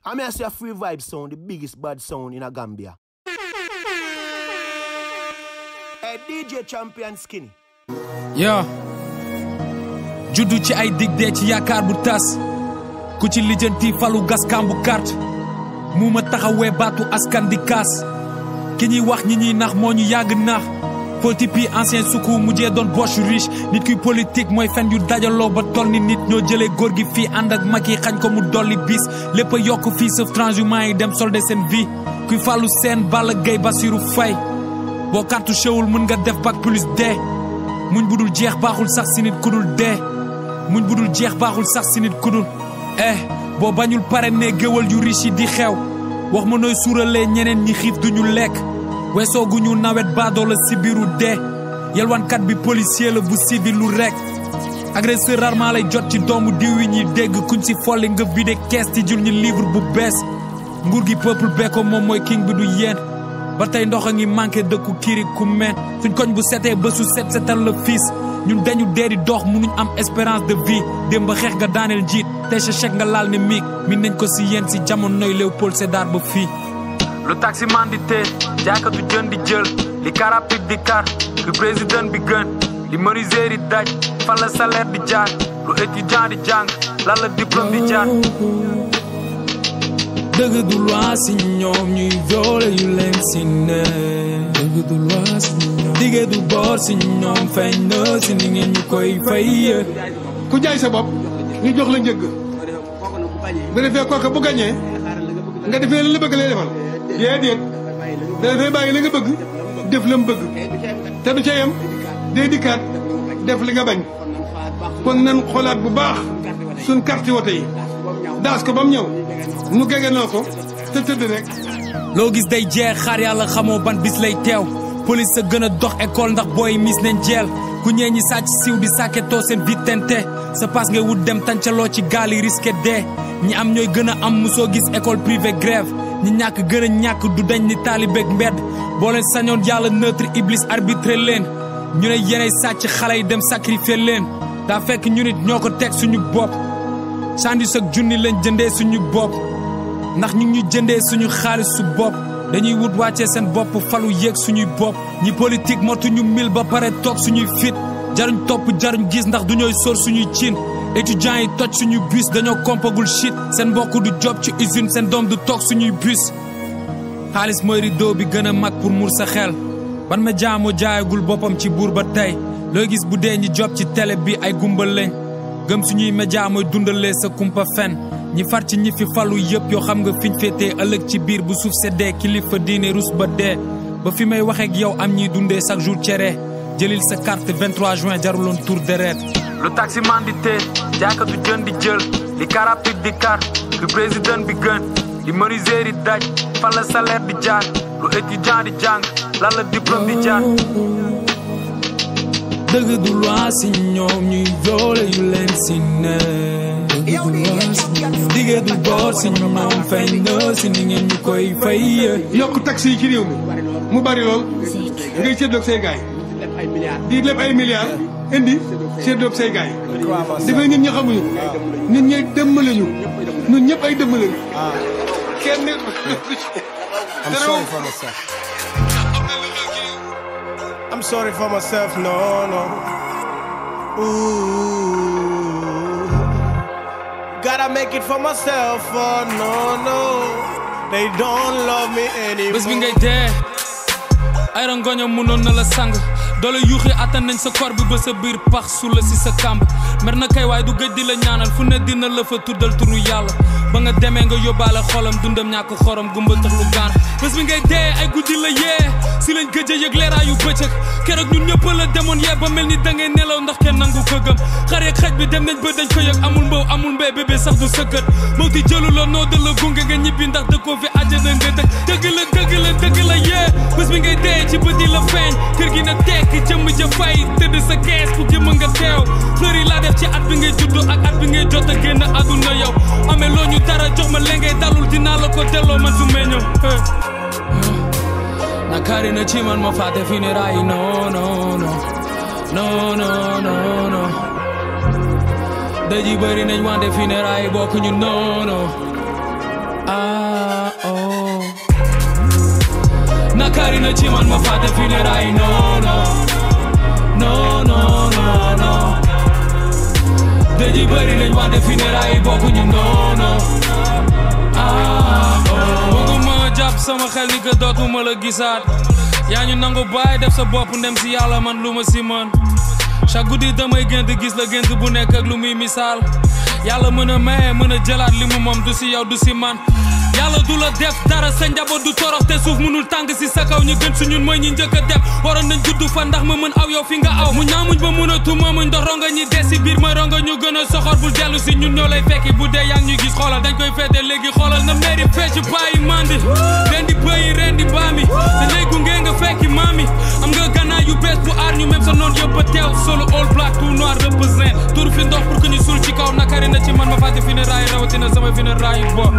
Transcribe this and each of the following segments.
I'm here to say a free vibe sound, the biggest bad sound in a Gambia. Hey, DJ Champion Skinny. yo juddu ci ay dig dee ci yaakaar bu tas ku ci lijjanti falu gas kambu carte mu ma taxawee baatu askan di kaas ki ñuy wax ñi ñuy nax moo ñu yàgg nax politipi ancien suku mujjee doon boche riche nit kuy politique mooy fen yu dajaloo ba toll ni nit ñoo jëlee góor gi fii ànd ak mag yi xañ ko mu dolli bis lépp a yokk fii sauf transhumant yi dem solde seen vie kuy fàllu seen Balla Gaye Bassirou Faye boo cartouché wul mën nga def bac plus dee muñ budul jeex baaxul sax si nit kudul dee muñ budul jeex baaxul sax si nit kudul eh boo bañul pare ne géwal yu riche yi di xew wax ma nooy suuralee ñeneen ñi xiif duñu lekk weesooguñu nawet baadoo la si biiru dee yelwaankat bi policier la bu civil lu rek agresseur rarement lay jot ci doomu diw yi ñuy dégg kuñ si folli nga vide kees ci jul ñi livre bu bees nguur gi peuple bee ko moom mooy king bi du yéen ba tey ndox a ngi manqué dëkku kiri ku meen suñ koñ bu setee ba su set setal la fiis ñun dañu dee di dox munuñ am espérance de vie démb xeex nga daaneel jiit tey sa chèque nga laal ne miig min nañ ko si yéen si jamonoy Léopold Sédar ba fii lu taximan di tee jaaykatu jën di jël li karapit di kar lu président bi gën li menuisier di daj fan la salaire di jaar lu étudiant di jàng lan la diplôme di jaar dëgg du loi si ñoom ñuy violé yu leen si ne dëgg du loi si ñoom dige du boor si ñoom feeñ na si ni ngeen ñu koy fay ku jaay sa bopp ñu jox la njëgg bu defee kooka bu gañee nga defee la la bëgg lay defal déedéet da dafay bàyyi la nga bëgg def la mu bëgg te du ca yem day dikkaat def li nga bañ kon nan xoolaat bu baax suñ carte wote yi daas ko ba mu ñëw nu gegenoo ko te tëdd rek loo gis day jeex xaar yàlla xamoo ban bis lay teew police sa gën a dox école ndax booy mis nañ jeel ku ñee ñi sàcc siw di sàkketoo seen vitente sa paas ngay wut dem tàncaloo ci gaal yi risqué dee ñi am ñooy gën a am musoo gis école privée grève ñi ñàkk gën a ñàkk du dañ ni taalibeeg mbedd boo leen sañoon yàlla neutre iblis arbitré leen ñu ne yeney sàcc xale yi dem sacrifier leen daa fekk ñu nit ñoo ko teg suñu bopp sandis ak junni lañ jëndee suñu bopp ndax ñu ngi ñu jëndee suñu xaalis su bopp dañuy wut wàccee seen bopp falu yéeg suñuy bopp ñi politique motuñu mil ba pare toog suñuy fit jaruñ topp jaruñ gis ndax du ñooy sóor suñuy cin étudiants yi toj suñuy bus dañoo kompagul shit seen mbokk du job ci usine seen doom du toog suñuy bus xaalis mooy rideau bi gën a mag pour mur sa xel ban ma jaamoo jaayagul boppam ci buur ba tey looy gis bu dee ñi job ci télé bi ay gumbal lañ gëm suñuy média mooy dundalee sa kumpa fen ñi far ci ñi fi falu yëpp yoo xam nga fiñ féetee ëllëg ci biir bu suuf seddee kilifa diine rus ba dee ba fi may waxeek yow am ñiy dundee chaque jour cere jëlil sa carte 23 juin jaruloon tour deret lu taximan di tee jaaykatu jën di jël li karapit di kar lu président bi gën li menuisier di daj fan la salaire di jaar lu étudiant di jàng lan la diplôme di jaar dëgg du loi si ñoom ñuy violé yu leen si ne dëgg du loi si ñoom dige du boor si ñoom feeñ na si ni ngeen ñu koy fay yokk taxi yi ci réew mi mu bari lool ngay séddoog say gaay di leb ay milliards indi séddoog say gaay dafay nit ñi xamuñu nit ñi dëmmale ñu ñun ñëpp ay dëmmale ñu kenn I'm sorry for myself. I'm sorry for myself, no, no. Ooh. Gotta make it for myself, oh no, no. They don't love me bés bi ngay anymore. dee ay rangoño mënoon na la sang doole yuuxi attan nañ sa kor bi ba sa biir pax su la si sa kàmb mer na kay waaye du gëj di la ñaanal fu ne dina la fa tuddal turu yàlla ba nga demee nga yóbbaale xolam dundam ñàkk xorom gumba tax lu gaan bés bi ngay dee ay guddi la yee si lañ gëj a yëg leeraayu bëccëg keroog ñun ñëpp la demoon yee ba mel ni da ngay nelaw ndax kenn nangu ko gëm xar yeeg xaj bi dem nañ ba dañ ko yëg amul mbaw amul mbéy bébé sax du sëkkat moo ti jëlu la noo da la gunge nga ñibbi ndax dëkkoo fi àjjana nga dëkk dëgg la dëgg la dëgg la yee bés bi ngay dee ci bët yi la feeñ kër gi na tekk jëmm ja fay tëdd sa kees ku jëmm nga teew fleur yi laa def ci at bi ngay juddu ak at bi ngay jot a génn àdduna yow amee loo ñu dara jox ma lengay dalul dinaa la ko delloo man su meññoo nakari na ci man ma fàtte funérailles yi non non non non non non non dëj yi bëri nañ wante funérailles yi bokkuñu non non ah oh nakari na ci man ma fàtte funérailles non non non non non non dëj yi bëri nañ wante funérailles bokkuñu non non ah oh bëgguma jàpp sama xel ni que dootuma la gisaat yaa ñu nangu bàyyi def sa bopp ndem si yàlla man lu ma si mën chaque guddi damay gént gis la gént bu nekk ak lu muy misaal yàlla mën a maye mën a jëlaat li mu moom du si yow du si man yàlla du la def dara sa njaboot du torox te suuf mënul tàng si sa kaw ñu gën su ñun mooy ñi njëkk a def waroon nañ juddu fa ndax ma mën aw yow fi nga aw mu ñaamuñ ba mën a tuma muñ ndox ronga ñi des si biir ma ronga ñu gën a soxor bul dellu si ñun ñoo lay fekki bu dee yaa ngi ñuy gis xoolal dañ koy feete léegi xoolal na mairie fecc bàyyi mandi ren di bëyi ren di baami te léegi gunge nga fekki maami am nga gannaaw yu bees bu aar ñu même sa noon yëpp a teew solo all black tout noir represent tur fi ndox pour que ñu suul ci kaw nakari na ci man ma fàtte funérailles rawatina sama funérailles bo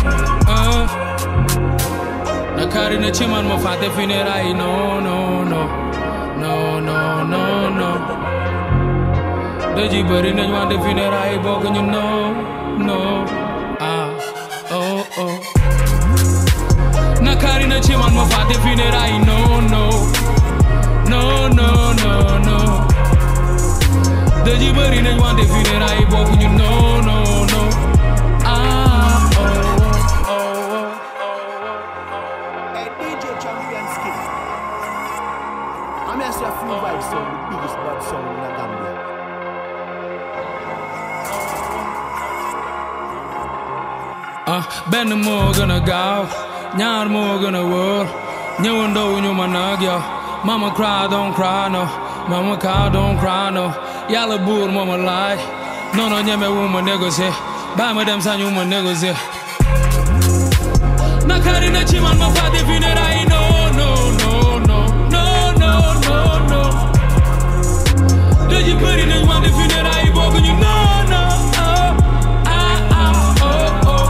nakari na ci man ma fàtte funérailles non non non non non non non dëj yi bëri nañ wante funérailles bokk ñu non non ah oh oh nakari na ci man ma fàtte funérailles non non non non non non dëj yi bëri nañ wante funérailles bokk ñu non non non ah oh oh oh Hey, DJ Champion Skinny. I'm here to say Free Vibe sound, the biggest bad sound in Gambia. ah benn moo gën a gaaw ñaar moo gën a wóor ñëwandoo ñu ma nag yow mama cry don't cry no mama cry don't cry no yàlla buur moo ma laaj non non ñeme wu ma négocier bàyyi ma dem sañu ma négocier nakari na ci man ma fàtte funérailles non non non non non non non non dëj yi bëri nañ wante funérailles bokk ñu non non ah ah ah oh oh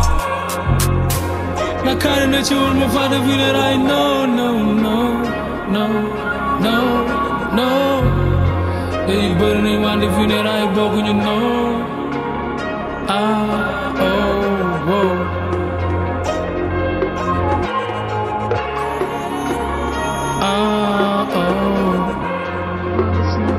nakari na ci man ma fàtte funérailles non non non non non non dëj yi bëri nañ wante funérailles bokk ñu non ah oh oh ah oh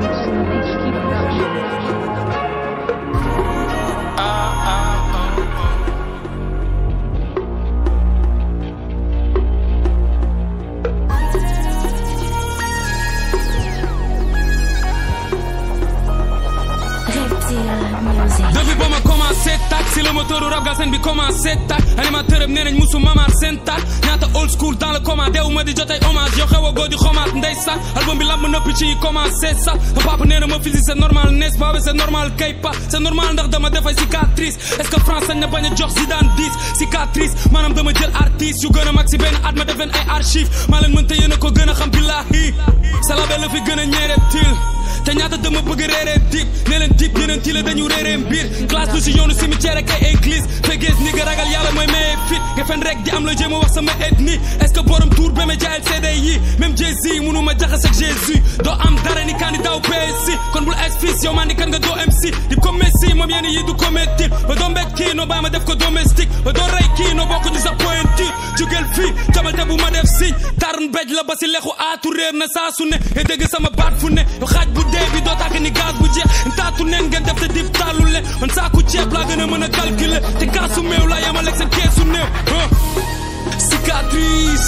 depuis ba ma commencé tak si le moteur rap galsen bi commencé tak animateur am nee nañ musu mamaat seen tak ñaata old school dans le coma deewu ma di jotay hommage yow xew a góor di xomaat ndey sax album bi lamb nëpp ci yi commencé sax ma papa nee na ma physique c'est normal n'est-ce pas c'est normal kay pa c'est normal ndax dama defay cicatrice est-ce que France sañ na bañ a jox Zidane 10 cicatrice maanaam dama jël artiste yu gën a mag si benn at ma def leen ay archive maa leen mën te yéen a ko gën a xam billahi salabe la fi gën a ñeereb til te ñaata dama bëgg réeree dip ne leen dip yeneen ti la dañu réeree mbir classe lu si yoonu cimetière ak ay église fegees ni nga ragal yàlla mooy maye fit nga fen rek di am la jéem a wax sama ethnie est ce que borom tour ba ma jaayal CD yi même Jay-Z mënu ma jaxas ak Jésus doo am dara ni candidat wu PSC kon bul exfis yow maa ni kan nga doo MC dip ko Messi moom yenn yi du commettre ba doo mbég kii noo bàyyi ma def ko domestique ba doo rey kii noo bokk ñu sa pointure jugel fii jamal te bu ma def signe tarn bej la ba si lexu aatu réer na saa su ne e dégg sama baat fu ne yow xaaj bu dee bi doo tàkk ni gaz bu jeex taatu neen ngeen def te dip tàllu leen man saaku ceeb laa gën a mën a calculer te kaasu meew laa yamaleeg seen keesu néew ah. cicatrice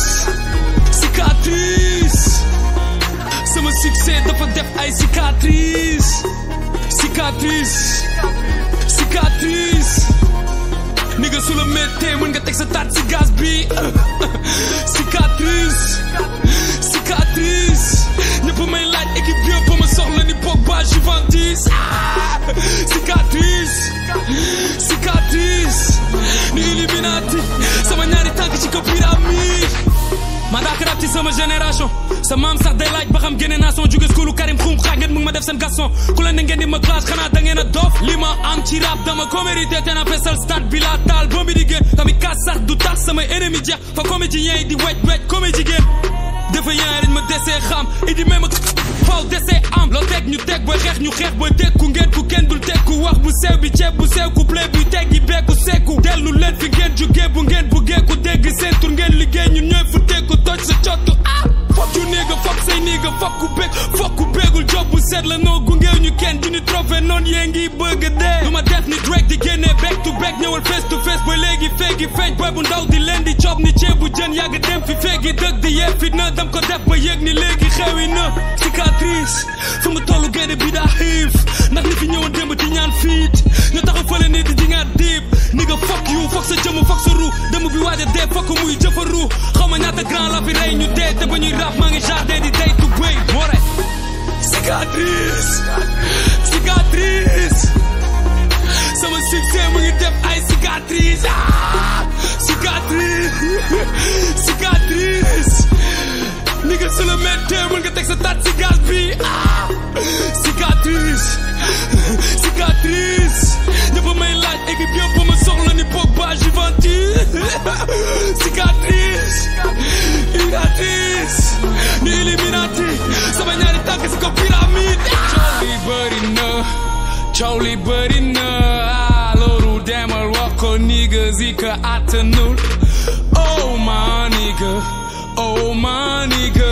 cicatrice sama succès dafa def ay cicatrice cicatrice cicatrice ni nga su la méttee mën nga teg sa taat si gaz bi cicatrice cicatrice ñëpp may laaj équipe bi yëpp ma soxla ni Pogba Juventus ah cicatrice cicatrice ni Illuminati sama ñaari tànk ci ko pyramide ma daa rap ci sama génération sa maam sax day laaj ba xam génne naa son jóge schoolu Karim xum xaaj ngeen mu ngi ma def seen garçon ku leen ne ngeen di ma classe xanaa da ngeen a dof li ma am ci rap dama ko mérité te na fesal stade bi laa taal ba mi di génn tamit kaas sax du tax samay ennemi jeex fa comédien yi di wej wej comédie génn dafa yaay dañ ma desee xam idi même ak faw desee am loo teg ñu teg booy xeex ñu xeex booy tekku ngeen ku kenn dul tekku wax bu sew bi ceeb bu sew ku play buy teggi beeku sekku dellu leen fi ngeen jugee bu ngeen buggee fokku bég fokku bégul job bu set la noo gungeew ñu kenn du ñu trophée noonu yee ngi bëgg dee du ma def ni Drake di génnee back to back ñëwal face to face ba léegi feegi feeñ boy bu ndaw di leen di job ni ceebu jën yàgg dem fi feegi dëgg di yee fit na dam ko def ba yëg ni léegi xewi na cicatrice fu mu tollu gaynde bi daa xiif ndax ni fi ñëwoon démb di ñaan fiit ñu taxaw fële nii di di ngaat diib ni nga fuck you fuck sa jëmm fuck sa ru dëmm bi waaj a dee fuck muy jëfaru xaw ma ñaata grand la fi rey ñu dee te ba ñuy rap maa ngi jardin di day tu bëy moo rek cicatrice cicatrice sama succès mu ngi def ay cicatrice ah cicatrice cicatrice ni nga su la méttee mën nga teg sa taat ci gaz bi ah cicatrice cicatrice ñëpp may laaj équipe yëpp ma soxla ni Pogba Juventus cicatrice cicatrice ni Illuminati sama ñaari tànk si ko pyramide coow li bëri na coow li bëri na ah loolu demal wax ko niggas yi ka attanul oh my nigga oh my nigga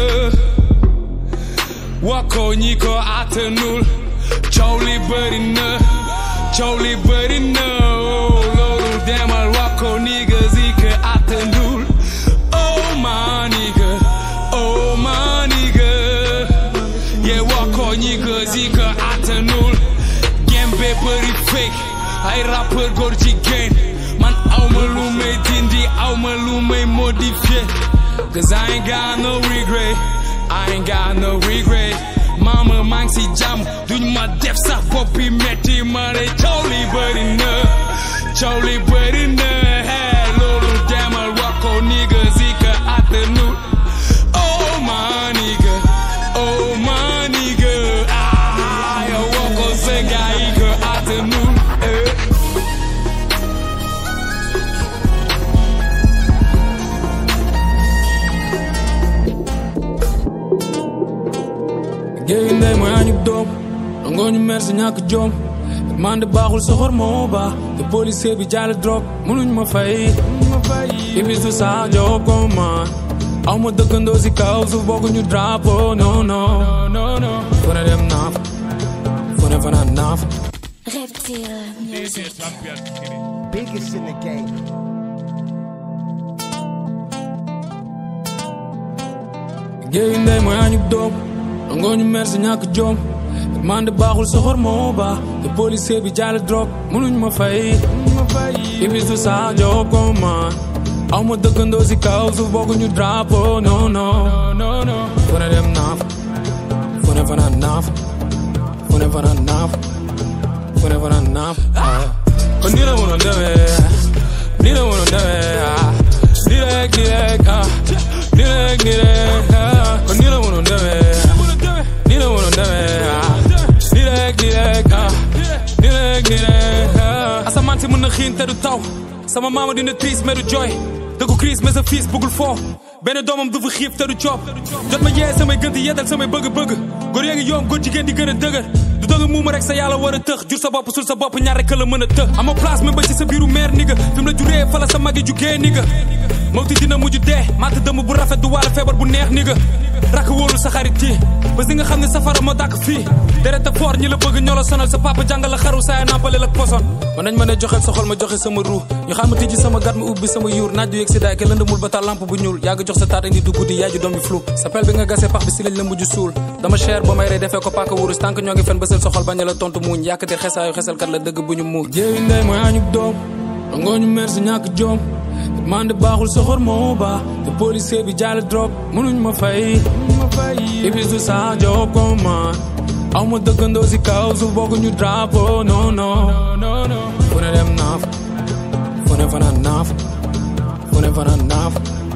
wax ko ñi ko attanul coow li bëri na coow li bëri na oh loolu demal wax ko niggas yi ka attanul oh my nigga oh my nigga yeah wax ko niggas yi ka attanul gembe bëri fake ay rappeur góor jigéen man awma lu may dindi awma lu may modifier cause I ain't got no regret I ain't got no regret mama maa ngi si jàmm duñ ma def sax boppi metti ma ne coow li bëri na coow li bëri na hey loolu demal wax ko niggas yi ka attanul oh my nigga oh my nigga ah yow wax ko sa gars yi ka attanul eh. géeyu ndey mooy añub doom nangoo ñu mer si ñàkk jom man de baaxul soxor moo baax te policier bi jaale drogue mënuñ ma fay ibis du saa job comme man aw ma dëkkandoo si kaw suuf bokkuñu drapeau non non non non fu ne dem naaf fu ne fanaan naaf Reptile Music. Biggest in the game. géeyu ndey mooy añub doom nangoo ñu mer si ñàkk jom man de baaxul soxor moo baax te policier bi jaale drogue mënuñ ma fay ibis du saa job comme man aw ma dëkkandoo si kaw suuf bokkuñu drapeau non non non non fu ne dem naaf fu ne fanaan naaf fu ne fanaan naaf fu ne fanaan naaf kon nii la mënoon demee nii la mënoon demee ah nii rek nii rek ah nii rek nii rek ah kon nii la mënoon demee nii la mënoon demee ah nii rek nii rek ah nii rek nii rek ah asamaan si mën na xiin te du taw sama maama dina triis mais du jooy dëggu crise mais sa fils bëggul foo benn doomam du fa xiif te du coob jot ma yee samay gën di yeddal samay bëgg-bëgg góor yaa ngi yoom góor jigéen di gën a dëgër du dëgg muuma rek sa yàlla war a tëx jur sa bopp sul sa bopp ñaar rek la mën a të ama place même ba ci sa biiru meer ni nga fi mu la juree fa la sa magi jugee ni nga mawti dina mujj dee matt dëmm bu rafet du wàlla feebar bu neex ni nga rakk wóolu sa xarit yi ba si nga xam ne safara moo dàkk fii deret a foor ñi la bëgg ñoo la sonal sa papa jàngal la xaru saaya nampale la poson man nañ ma ne joxel soxol ma joxe sama ruu ñu xam ma tijji sama gat ma ubbi sama yuur naaj du yëg si daay ke lëndamul ba taal lampe bu ñuul yaa ngi jox sa taat indi du guddi yaay ju doom bi flou sa pel bi nga gasee pax bi si lañ la mujj suul dama cher ba may rey defee ko paaka wurus tànk ñoo ngi fen ba seen soxol bañ la tontu muuñ yàkkatir xesaayu xesalkat la dëgg bu ñu muur jéewi ndey mooy añub doom nangoo ñu mer si ñàkk joom man de baaxul soxor moo baax te policier bi jaale drogue mënuñ ma fay ibis du saa job comme man aw ma dëkkandoo si kaw suuf bokkuñu drapeau non non fu ne dem naaf fu ne fanaan naaf fu ne fanaan naaf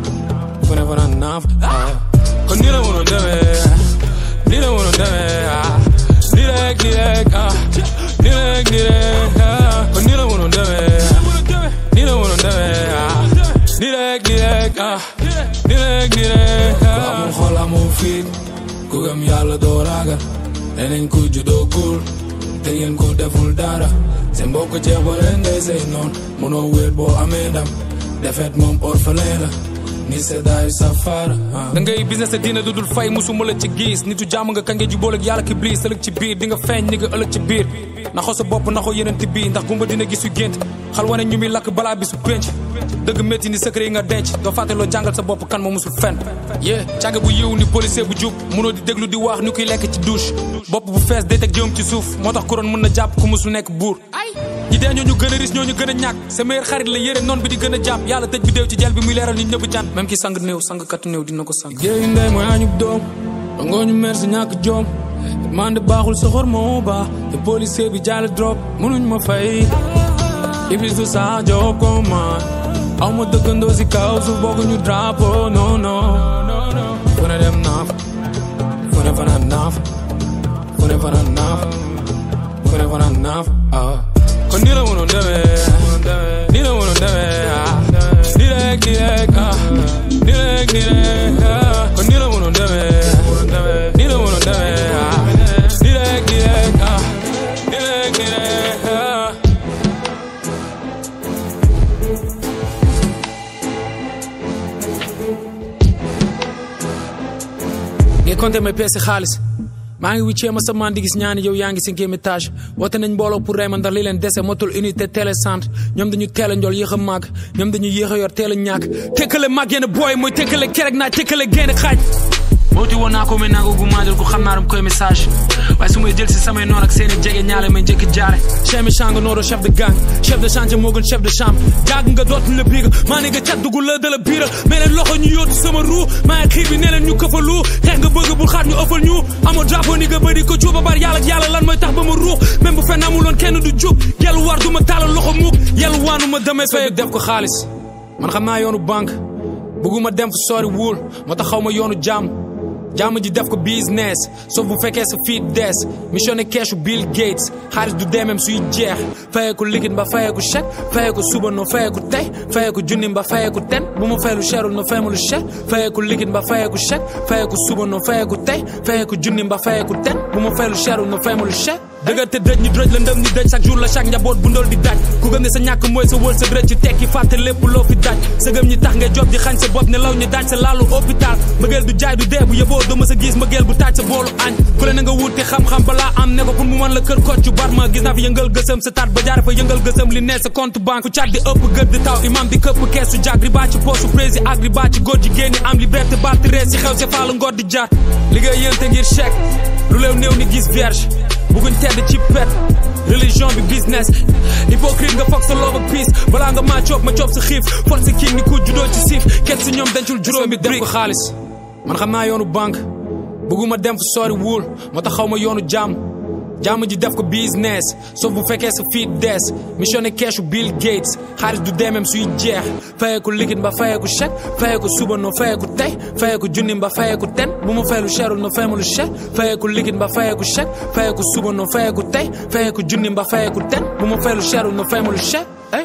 fu ne fanaan naaf ah. kon nii la mënoon demee nii la mënoon demee ah. nii rek nii rek ah. nii rek nii rek ah. kon nii la mënoon demee nii la mënoon demee ah. nii rek nii rek ah. nii rek nii rek ah. ku amul xol amul fit ku gëm yàlla doo ragal neneen ku juddoo kuul te ngeen ko deful dara seen mbokk ceeb ba leen ngay say noon mënoo wéet boo amee ndam defet moom orphelin la ni seddaayu safara da ngay business te dina dudul fay musuma la ci gis nitu jàmm nga kañ nga jubóol ak yàlla ki bliis ëllëg ci biir di nga feeñ ni nga ëllëg ci biir naxoo sa bopp naxoo yeneen ti bii ndax gumba dina gis yu gént xal wane ñu muy lakk balaa bisu pénc dëgg métti ni secret yi nga denc doo fàtte loo jàngal sa bopp kan ma musul fen yee càgg bu yiw ni policier bu jub munoo di déglu di wax ni kuy lekk ci douche bopp bu fees day teg jëm ci suuf moo tax kuroon mën na jàpp ku musul nekk buur ñi dee ñooñu gën a ris ñooñu gën a ñàkk sa meilleur xarit la yére noon bi di gën a jàpp yàlla tëj bi déew ci jel bi muy leeral nit ñëpp jant même ki sang néew sang katu néew dina ko sang géeyu ndey mooy añub doom dangoo ñu mer si ñàkk joom mande baaxul soxor moo baax te policier bi jaale drop mënuñ ma fay iblis du sa job comme man aw ma dëkkandoo si kaw suuf bokkuñu drapeau non non fu ne dem naaf fu ne fanaan naaf fu ne fanaan naaf fu ne fanaan naaf ah kon nii la mënoon demee nii la mënoon demee ah nii rek nii rek ah nii rek nii rek ah kon nii la mënoon demee nii la mënoon demee ah nii rek nii rek ah nii rek nii rek ah ngay compter may peese xaalis maa ngi wiccee ma sama di gis ñaani yow yaa ngi cinquième étage woote nañ mbooloo pour rey ma ndax li leen dese motul unité télécentre ñoom dañu teel a njool yéex a màgg ñoom dañu yéex a yor teel a ñàkk tekkale màgg yenn booy mooy tekkale kerek naa tekkale génn xaaj booti woon naa ko may nangu gu maajal ko xam naa dam koy message waaye su may jël si samay noon ak seeni jege ñaale may njëkk jaare chef méchant nga nooro chef de gang chef de chantier moo gën chef de chambre jàgg nga dootuñ la biiga maa ne nga cat dugul la da la biira mais leen loxo ñu yóotu sama ruu maa ngi xiir bi ne leen ñu këfalu xeex nga bëgg bul xaat ñu ëffal ñu amoo drapeau ni nga bëri ko cuuba bar yàlla ak yàlla lan mooy tax ba ma ruux même bu fenn amuloon kenn du jub yàlla war du ma taalal loxo muuk yàlla waanu ma demee fay def ko xaalis man xam naa yoonu banque bëgguma dem fu sori wul moo tax xaw ma yoonu jàmm jàmm ji def ko business sauf bu fekkee sa fii dees missionné keesu Bill Gates xaalis du deemem suy jeex fayee ko liquide ba fayee ko chèque fayee ko suba no fayee ko tey fayee ko junni ba fayee ko ten bu ma fay lu cherul no fay ma lu cher fayee ko liquide ba fayee ko chèque fayee ko suba no fayee ko tey fayee ko junni ba fayee ko ten bu ma fay lu cherul no fay ma lu cher dëgër te dëj ñu dëj la ndëm ni dëj chaque jour la chaque njaboot bu ndol di daj ku gëm ne sa ñàkk mooy sa wër sa dërëj ci tekki fàtte lépp loo fi daj sa gëm ñi tax nga job di xañ sa bopp ne law ñu daj sa laalu hôpital mbëggeel du jaay du dee bu yeboo doo ma sa gis mbëggeel bu taaj sa boolu añ ku le na nga wuti xam-xam balaa am ne ko pour mu mën la kër kocc bar ma gis naa fi yëngal gësëm sa taat ba jaare fa yëngal gësëm li ne sa compte banque ku cat di ëpp gëdd di taw imam di këpp kees su jag riba ci poosu prési ak riba ci góor ji génni am liberté balti rees si xew si faalu ngor di jaar liggéey yénte ngir chèque lu leew néew ni gis vierge bugguñ tedd ci pet religion bi business hypocrite nga foog sa love ak peace balaa nga maa coob ma coob sa xiif force king ni ku juddoo ci siif kenn si ñoom dencul juróomi def ko xaalis man xam naa yoonu banque bëgguma dem fu sori wul moo tax xaw ma yoonu jàmm jàmm ji def ko business sauf bu fekkee sa fii dees missionné keesu Bill Gates xaalis du deemem suy jeex fayee ko liquide ba fayee ko chèque fayee ko suba no fayee ko tey fayee ko junni ba fayee ko ten bu ma fay lu cherul no fay ma lu cher fayee ko liquide ba fayee ko chèque fayee ko suba no fayee ko tey fayee ko junni ba fayee ko ten bu ma fay lu cherul no fay ma lu cher ay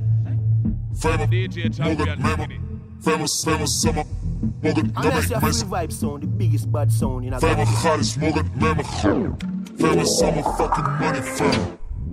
Famous, famous summer. Morgan, I'm just your Gummy, free vibe sound, the biggest bad sound in a Famous Gambia. hottest, Morgan, Mamma. Famous summer, fucking money, fam.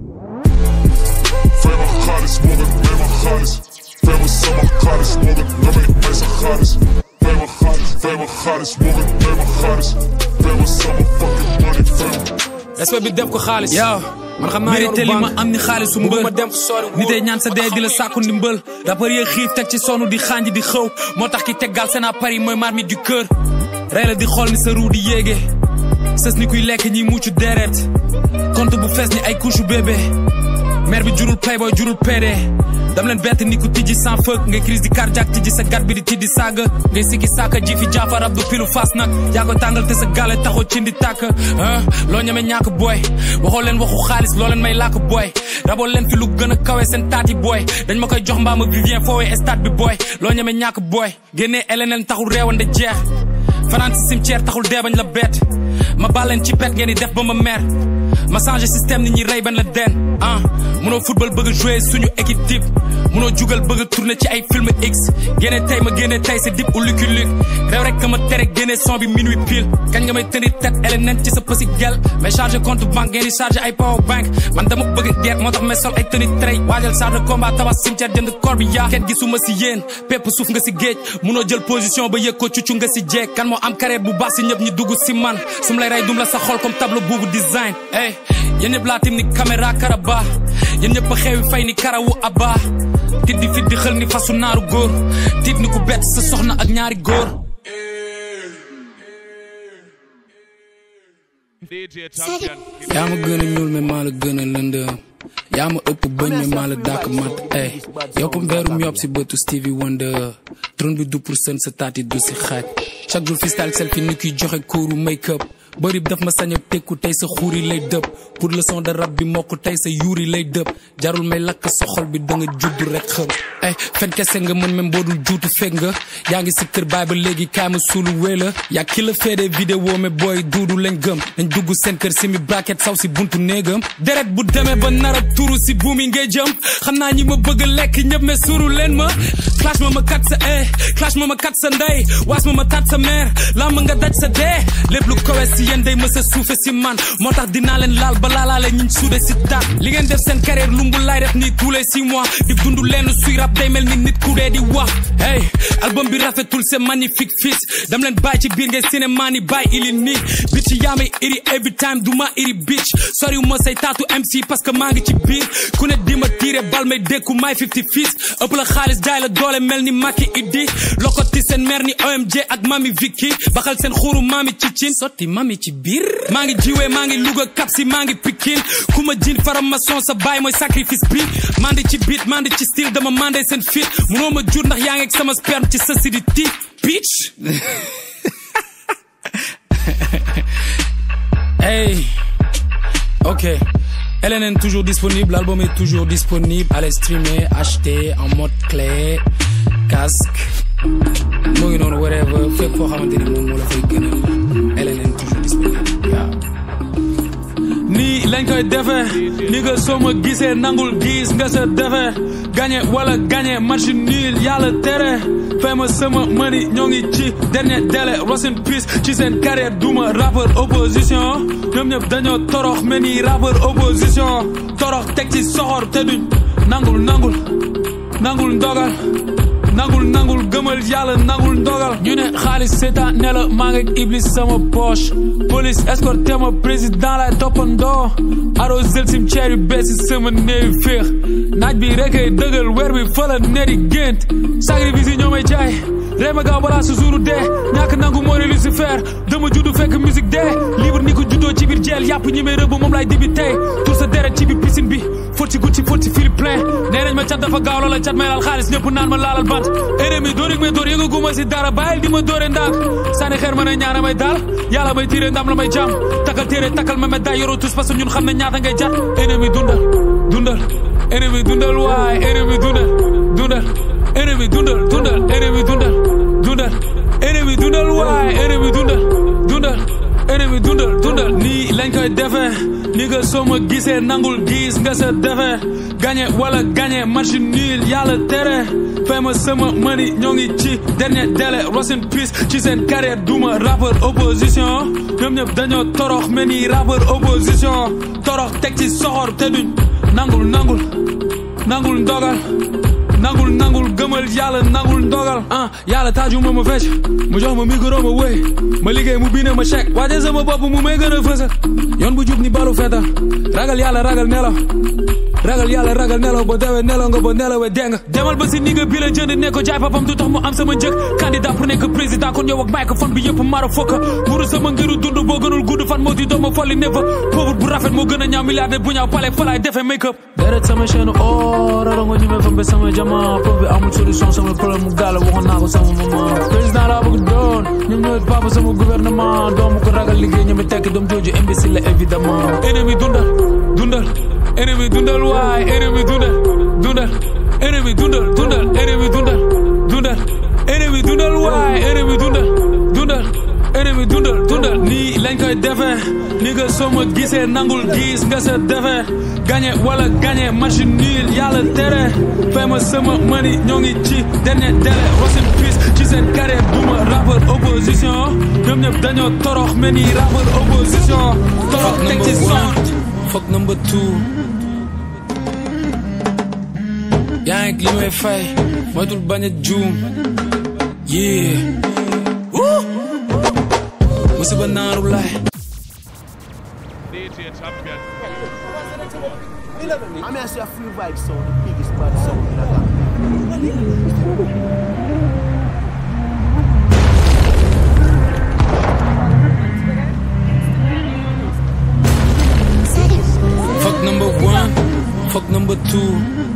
Famous hottest, Morgan, Mamma, hottest. Famous summer, hottest, Morgan, Gummy, Mesa, hottest. Famous hottest, famous hottest, Morgan, Mamma, hottest. Famous summer, fucking money, fam. respect bi def ko xaalis yow man xam naa mérité li yoonu ma banque am ni xaalisu mbër bëgguma dem fu sori ni day ñaan sa dee di la sàkku ndimbal rappeur yi xiif teg ci sonu di xànj di xëw moo tax ki teggal seen Paris mooy marmite du cœur rey la di xool ni sa ruu di yéege sës ni kuy lekk ñiy muccu deret compte bu fees ni ay couche bébé mère bi jurul playboy jurul PD dam leen bett ni ku tijji sans fëkk ngay crise di cardiaque tijji sa gat bi di tiddi saaga ngay sikki saaka ji fi jaafar ab du pilu fas nag yaa ko tàngal te sa gale taxoo cindi tàkk ah loo ñeme ñàkk booy waxoo leen waxu xaalis loo leen may làkk booy raboo leen fi lu gën a kawe seen taati booy dañ ma koy jox mbaam ak vivien foowee stade bi booy loo ñeme ñàkk booy génnee LNL taxul réewande jeex fanaan si cimetière taxul dee bañ la bett ma bàlleen ci pet ngeen di def ba ma mer ma changé système nit ñi rey bañ la den ah munoo football bëgg a jouer suñu équipe type munoo jugal bëgg a tourner ci ay film X génne tey ma génne tey sa dip u Lucky Luke réew rek ka ma tere génne son bi minuit pile kañ nga may tenir tête LNN ci sa pësi gel mais chargé compte banque ngeen di chargé ay power bank man dama bëgg guerre moo tax may sol ay tenue trey waajal charge combat tabax cimetière jënd corps bi yaa kenn gisuma si yéen pépp suuf nga si géej munoo jël position ba yëg ko cuccu nga si jeeg kan moo am carrière bu baax si ñëpp ñi dugg si man su ma lay rey dum la sa xol comme tableau buubu design ey yéen ñëpp laa tim ni caméra karaba yéen ñëpp a xeewi fay ni karawu abba tit di fit di xël ni fasu naaru góor tit ni ku bett sa soxna ak ñaari góor yaa ma gën a ñuul mais maa la gën a lëndëm yaa ma ëpp bëñ mais maa la dàkk mat ey yoppam veerum yopp si bëtu Stevie Wonder trône bi du pour sën sa taati du si xaaj chaque jour freestyle selfie ni kuy joxe kóoru make up bëri daf ma sañ a tekku tey sa xuuri lay dëpp pour le son de rap bi mokk tey sa yuuri lay dëpp jarul may lakk sa xol bi da nga judd rek xëm ay fen kese nga mën même boo dul juutu fekk nga yaa ngi si kër baay ba léegi kaay ma suulu wéy la yaa ki la fee des vidéo mais booy duudu lañ gëm nañ dugg seen kër si mi bracket saw si buntu néegam deret bu demee ba nara turu si buumi ngay jëm xam naa ñi ma bëgg lekk ñëpp mais suuru leen ma clash ma ma kat sa eh clash ma ma kat sa ndey waas ma ma tat sa mère laa ma nga daj sa dee lépp lu kowe si yéen day mës a suufe si man moo tax dinaa leen laal ba laalaale ñiñ suude si taat li ngeen def seen carrière lumbu lay def nii tous les six mois di dund leen suy rap day mel ni nit ku dee di wax hey album bi rafetul c'est magnifique fit dam leen bàyyi ci biir ngay cinéma ni bàyyi ili nii bitch yaa may iri every time du ma iri bitch soriw ma say taatu MC parce que maa ngi ci biir ku ne di ma tiire bal may dékku may 50 fils ëpp la xaalis jaay la doole mel ni Macky Iddi lokoti seen mère ni OMG ak mami Vicky baxal seen xuuru mami ci cin sotti mami ci biir maa ngi jiwee maa ngi Louga kapsi maa ngi Pikine ku ma jin faramason sa baay mooy sacrifice bi mandi ci beat mandi ci style dama mandé seen fit munoo ma jur ndax yaa ngi ak sama sperme ci sa sidi ti bitch hey ok LNN toujours disponible l'album est toujours disponible allez streamer acheter en mode clé casque mu ngi noonu whatever fépp foo xamante ni moom moo la fay gënal LNN toujours disponible waaw nii lañ koy defee ni nga soo ma gisee nangul gis nga sa defee gagné wala gagné match nul yàlla tere fay ma sama mani ñoo ngi ci dernier délai rest in peace ci seen carrière duma rappeur opposition ñoom ñëpp dañoo torox mel ni rappeur opposition torox teg ci soxor te duñ nangul nangul nangul ndogal nangul nangul gëmal yàlla nangul ndogal ñu ne xaalis seetaan ne la maa ngi iblis sama poche police escorté ma président lay toppandoo arrosel cimetière yu bees si sama néewi féex naaj bi rek ay dëggal weer bi fa la neri gént sacrifice yi ñoo may jaay ree ma gaaw balaa su suuru dee ñàkk nangu moo ne Lucifer dama juddu fekk musique dee libre ni ko juddoo ci biir jeel yàpp ñi may rëbb moom lay dibi tey tur sa deret ci biir piscine bi fóot ci Gucci fóot ci Philippe plein nee nañ ma cat dafa gaaw loola cat may laal xaalis ñëpp naan ma laalal bant ennemi dóor yi may dóor yëngu guma si dara bàyyil di ma dóore ndaak sànni xeer ma ne ñaana may daal yàlla may tiire ndam la may jàmm takkal téere takkal ma med daay yoroo tous parce que ñun xam ne ñaata ngay jat ennemi dundal dundal ennemi dundal waay ennemi dundal dundal ennemi dundal dundal ennemi dundal dundal ennemi dundal waay ennemi dundal dundal ennemi dundal dundal nii lañ koy defee ni nga soo ma gisee nangul gis nga sa defee gagné wala gagné match nul yàlla tere fay ma sama mani ñoo ngi ci dernier délai rest in peace ci seen carrière duma rappeur opposition ñoom ñëpp dañoo torox mel ni rappeur opposition torox teg ci soxor te duñ nangul nangul nangul ndogal nangul nangul gëmal yàlla nangul ndogal ah yàlla taaju ma ma fecc mu jox ma micro ma wéy ma liggéey mu biine ma chèque waaje sama bopp mu may gën a fësal yoon bu jub ni balu fetal ragal yàlla ragal nelaw ragal yàlla ragal nelaw ba dewe nelaw nga ba nelawee dee nga demal ba si ni nga bi la jënd ne ko jaay papam du tax mu am sama njëg candidat pour nekk président kon yow ak microphone bi yëpp mara fokka muru sama ngiru dund boo gënul gudd fan moo di doom ma folli ne fa pauvre bu rafet moo gën a ñaaw milliardaire bu ñaaw pale falaay defee make up deret sama chaîne or rara nga ñu me fa mbe sama jama pauvre bi amul solution sama problème mu gàlla waxoon naa ko sama maman président laa bëgg doon ñoom ñooy papa sama gouvernement doomu ko ragal liggéey ñoom tekki doom jooju imbécile la évidemment ennemi dundal dundal ennemi dundal waay ennemi dundal dundal ennemi dundal dundal ennemi dundal dundal ennemi dundal waay ennemi dundal dundal ennemi dundal dundal nii lañ koy koy defee ni nga soo ma gisee nangul gis nga sa defee gagné wala gagné match nul yàlla tere fay ma sama mani ñoo ngi ci dernier délai rosin peace ci seen carrière duma rappeur opposition ñoom ñëpp dañoo torox mel ni rappeur opposition torox teg ci son fuck number two yaa ngi li may fay moytul bañ a juum yeah woo musiba naaru laay I'm here to say a free vibe sound, the biggest bad sound in the Gambia. Fuck number one, fuck number two.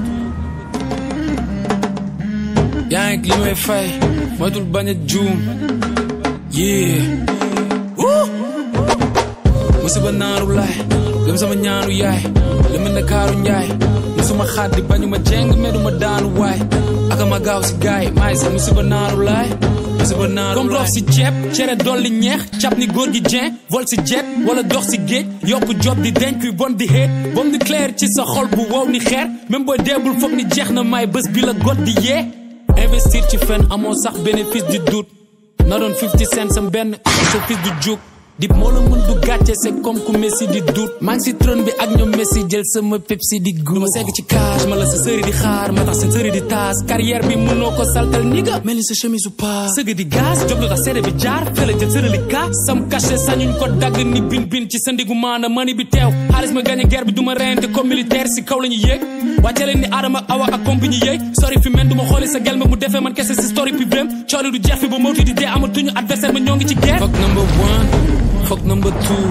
yaa ngi li may fay moytul bañ a juum yeah woo musiba naaru laay gëm sama ñaanu yaay la mel ne kaaru njaay musuma xaddi bañu ma jeng meduma daanu waay aka ma gaaw si gaay maay sa musiba naaru laay musiba naaru laay comme rof si ceeb cere dolli ñeex cap ni góor gi jeen vol si jet wala dox si géej yokku job di denc kuy bon di xeet bom di clair ci sa xol bu wow ni xeer même booy deebul foog ni jeex na may bés bi la got di yee investir ci fen amoo sax bénéfice du doute na doon 50 cent sam benn sa fils du juk dip moo la mën du gàcce c'est comme ku Messi di doute maa ngi si trône bi ak ñoom Messi jël sama Pepsi di gu ma segg ci cage ma la sa sëri di xaar ma tax seen sëri di taas carrière bi mënoo ko saltal ni nga mel ni sa chemise ou pas sëgg di gaz job lu tax seede bi jaar fële jël sërali ka sam cachet sañuñ ko dagg ni bin bin ci sa ndigu maana mani bi teew xaalis ma gagné guerre bi du ma reyante comme militaire si kaw la ñu yéeg wàcce leen ni Adama Awa ak compagnie yéeg sori fi men du ma xooli sa gel ma mu defee man kese si story bi bém cooli du jeex fi ba mawti di dee amatuñu adversaire ma ñoo ngi ci guerre fuck number one fuck number two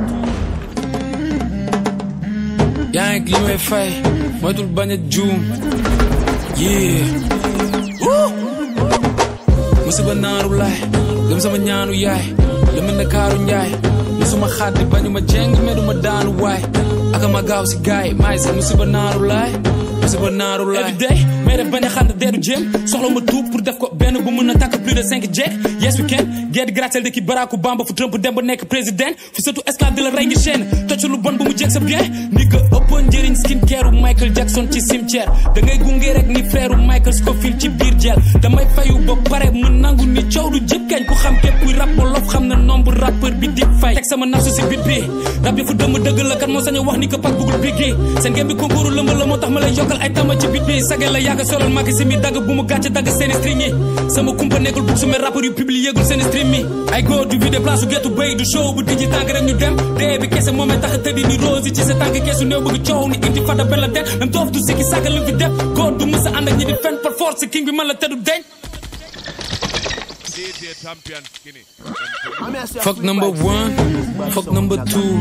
yaa ngi li may fay moytul bañ a juum yeah woo musiba naaru laay gëm sama ñaanu yaay la mel ne kaaru njaay musuma xaddi bañu ma jeng meduma daanu waay aka ma gaaw si gaay maay sa musiba naaru laay musiba naaru laay every day may def bañ a xànd deedu jéem soxla ma tuub pour def ko benn bu mën a takk plus de cinq jeeg yes we can guerre de gratte-ciel de ki Barack Obama fu Trump dem ba nekk président fu surtout esclave de la rey ngi chaîne tocc lu bon bu mu jeeg sa bien ni que ëppoon njëriñ skin care Michael Jackson ci cimetière da ngay gunge rek ni frère Michael Scofield ci biir jeel damay fayu ba pare mu nangu ni coow du jëp kañ ku xam képp kuy rap wolof xam na nombre rappeur bi di fay teg sama nafsu si bit bi rap yi fu dëmm dëgg la kan moo sañ a wax ni que pak bugul biggi seen ngeen bi concours lëmb la moo tax ma lay yokkal ay tama ci bit bi sage la yàgg solal maki si mi dagg bu mu gàcce dagg seeni string yi sama kumpa nekkul bug su me rappeur yu publié gul seeni stream mi ay góor du vide place su gettu béy du show bu dijji tànk rek ñu dem dee bi kese moomee tax a tëddi ni rose ci sa tànk keesu néew bëgg coow ni inti fada benn la den même doof du sikki sàgga lu fi def góor du mësa ànd ak ñi di fen par force king bi man la tëddu deñ I'm here to say a Fuck free number vibe sound, one, the biggest bad fuck sound number in the two.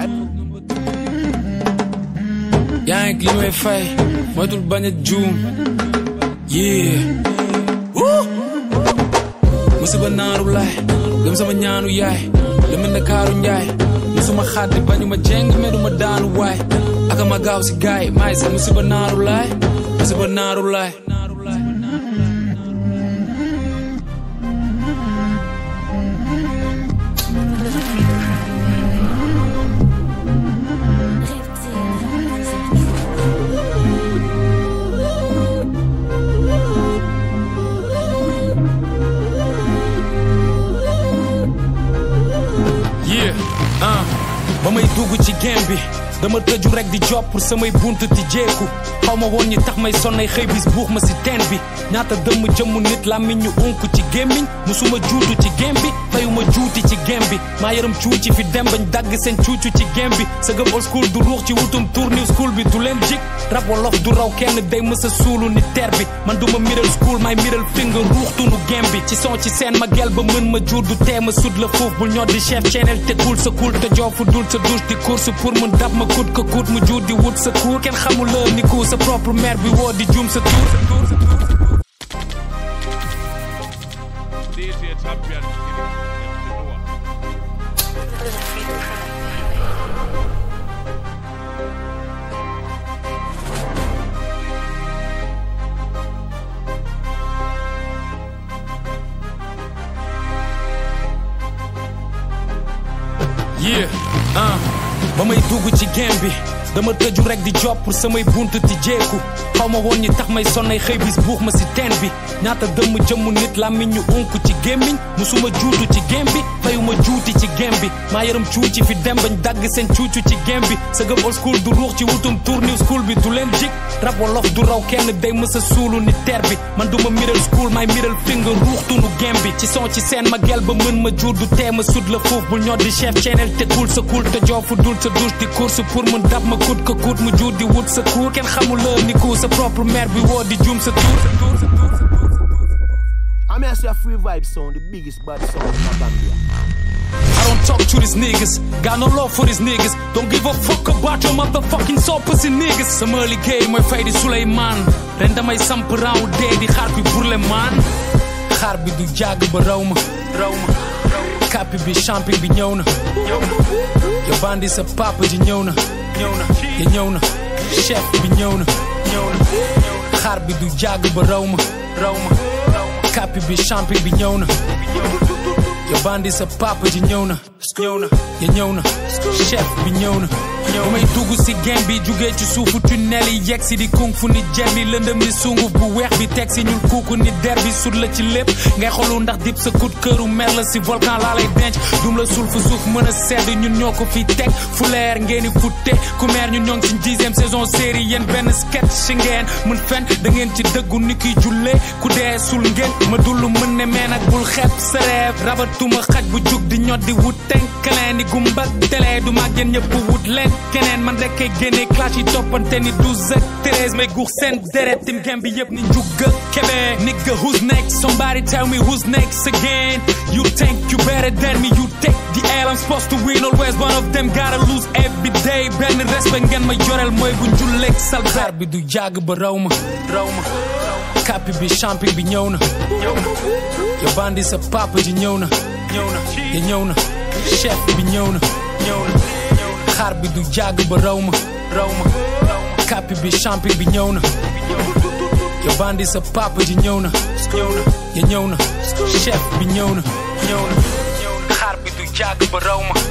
Gambia. yaa ngi li may fay moytul bañ a juum yeah woo musiba naaru laay gëm sama ñaanu yaay la mel ne kaaru njaay musuma xaddi bañu ma jeng meduma daanu waay aka ma gaaw si gaay maay sa musiba naaru laay musiba naaru laay yeah ah ba may dugg ci game bi dama tëju rek di job pour samay buntu ti jeeku xaw ma woon ñi tax may sonnay xëy bis buux ma si teen bi ñaata dëmm jëmm nit làmmiñ ñu unk ci gémmiñ musuma juutu ci game bi fayuma juuti ci game bi maa yaram cuuci fi dem bañ dagg seen cuucu ci game bi sa gëm old school du ruux ci wutum tour new school bi du leen jik rab wolof du raw kenn day mësa suulu ni ter bi man duma middle school may middle finger ruuxtunu game bi ci son ci seen ma gel ba mën ma jur du tee ma sud la foofu bul ñoo di chef channel te cool sa cool te joofu dul sa douche di course pour mun dab ma kut ko kut mu jur di wut sa cour kenn xamul la ni ku sa propre mère bi woo di jum sa tour yeah ah ba may dugg ci game bi dama tëju rek di job pour samay bunt ti jeeku xaw ma woon ñi tax may sonnay xëy bis buux ma si teen bi ñaata dëmm jëmm nit làmmiñ ñu unk ci gémmiñ musuma juutu ci game bi fayuma juuti ci game bi maa yaram cuuci fi dem bañ dagg seen cuucu ci game bi sa gëm old school du ruux ci wutum tour new school bi du leen jik rab wolof du raw kenn day mës a suulu ni ter bi man duma middle school may middle finger ruux tunu game bi ci son ci seen ma gel ba mën ma jur du tee ma sud la foofu bul ñoo di chef channel te cool sa cool te joofu dul sa douche di course pour mën dab ma kut ko kut mu jur di wut sa cour kenn xamul la ni ku sa propre mère bi woo di jum sa tour I'm here to your free vibe sound, the biggest bad sound in the Gambia. I don't talk to these niggas. Got no love for these niggas. Don't give a fuck about your motherfucking soul pussy niggas. Sama liggéey mooy fay di Suleymaan ren damay samp raaw dee di xaar bi pour le man xaar bi du jàgg ba raw ma raw ma kàppi bi champi bi ñëw na yo bandi sa papa ji ñëw na ñëw na ya ñëw na chef bi ñëw na ñëw na xaar bi du jàgg ba raw ma raw ma kàppi bi champi bi ñëw na yo bandi sa papa ji ñëw na ñëw na ya ñëw na chef bi ñëw na ba may dugg si game bi jugee ci suufu tunnel yi yegg si di kung fu ni jet bi lëndëm ni sunguf bu weex bi teg si ñul kuuku ni der bi sut la ci lépp ngay xolu ndax dip sa kut këru mer la si volcan laa lay denc dum la sul fu suuf mën a sedd ñun ñoo ko fi teg fu leer ngeen di futte ku meer ñun ñoo ngi ci dixième saison série yéen benn sketch si ngeen mën fen da ngeen ci dëggu ni kiy jullee ku dee sul ngeen ma dullu mën ne mais nag bul xeeb sa reef rabatuma xaj bu jug di ñot di wut tenkaleen ni gumbak télé du mag yéen ñëpp wut leen keneen man rek kay génne clash yi toppante ni douze ak treize may guux seen deret tim gem bi yëpp ni njugga kebe nigga who's next somebody tell me who's next again you think you better than me you take the L I'm supposed to win always one of them gotta lose every day benn respect ngeen ma joreel mooy bu njulleeg sal xaar bi du jàgg ba raw ma raw ma kàppi bi champi bi ñëw na ñëw na yo bandi sa papa ji ñëw na ñëw na ya ñëw na chef bi ñëw na ñëw na xaar bi du jàgg ba raw ma raw ma kàppi bi champi bi ñëw na yo bandi sa papa ji ñëw na ñëw na ya ñëw na chef bi ñëw na ñëw na xaar bi du jàgg ba raw ma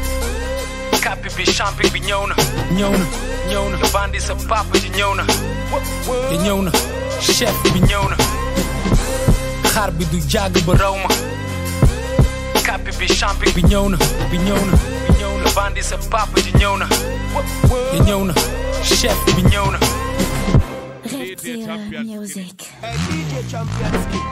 kàppi bi champi bi ñëw na ñëw na ñëw na yo bandi sa papa ji ñëw na ya ñëw na chef bi ñëw na xaar bi du jàgg ba raw ma kàppi bi champi bi ñëw na bi ñëw na bi ñëw na bandi sa papa ji ñëw na ya ñëw na chef bi ñëw na Reptile Music. Hey, DJ Champion Ski.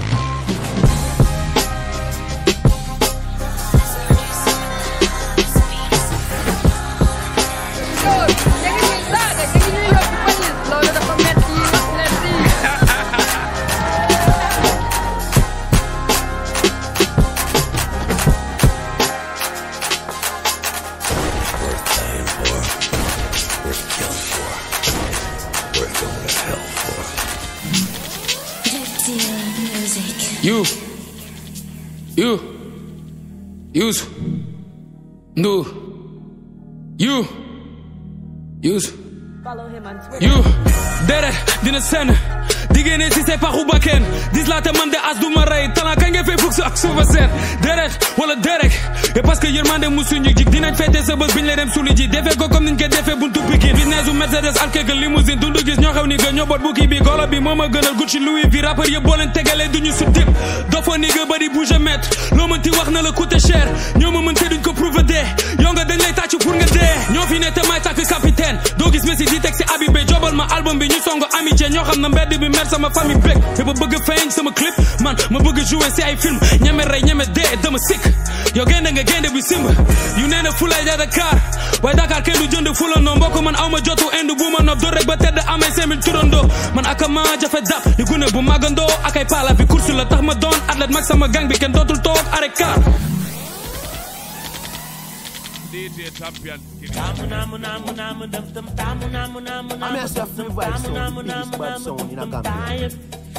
Reptile Music. You. You. Use. No. You. Use. You. Dere dina sen diggéene si say paxu bakken dis laa te man de as du ma rey talent kañ nga fay fukk ak suufa seen deret wala derek et parce que yërmande mu suñu jig dinañ fete sa bés biñ lay dem suli ji defee ko comme niñ koy defee buntu pikin business u Mercedes alkeke limousine dundu gis ñoo xew ni ga ñoo bot bukki bi golo bi moo ma gënal Gucci Louis vi rappeur yëpp boo leen tegalee duñu su dip dafa ni ga bari bouge mètre loo mën ti wax na la coûté cher ñoo ma mën te duñ ko prouver dee yow nga dañ lay tàccu pour nga dee ñoo fi ne te may tàkk capitaine doo gis Messi di teg si Habibé jobal ma album bi ñu songo amitié ñoo xam na mbedd bi mer sama famille bég te ba bëgg feeñ sama clip man ma bëgg jouer si ay film ñeme rey ñeme dee dama sikk yow gaynde nga gaynde bi simb yu nee na fulay ja Dakar waaye Dakar kenn du jënd fula noo mbokk man awma jotu indi bu ma nopp doo rek ba tedd amee cinq mille turandoo man aka ma jafe dap ni gune bu magandoo ak ay pala bi course la tax ma doon athlète mag sama gang bi kenn dootul toog arrêt car I'm here to your free vibe sound, the biggest bad sound in the Gambia.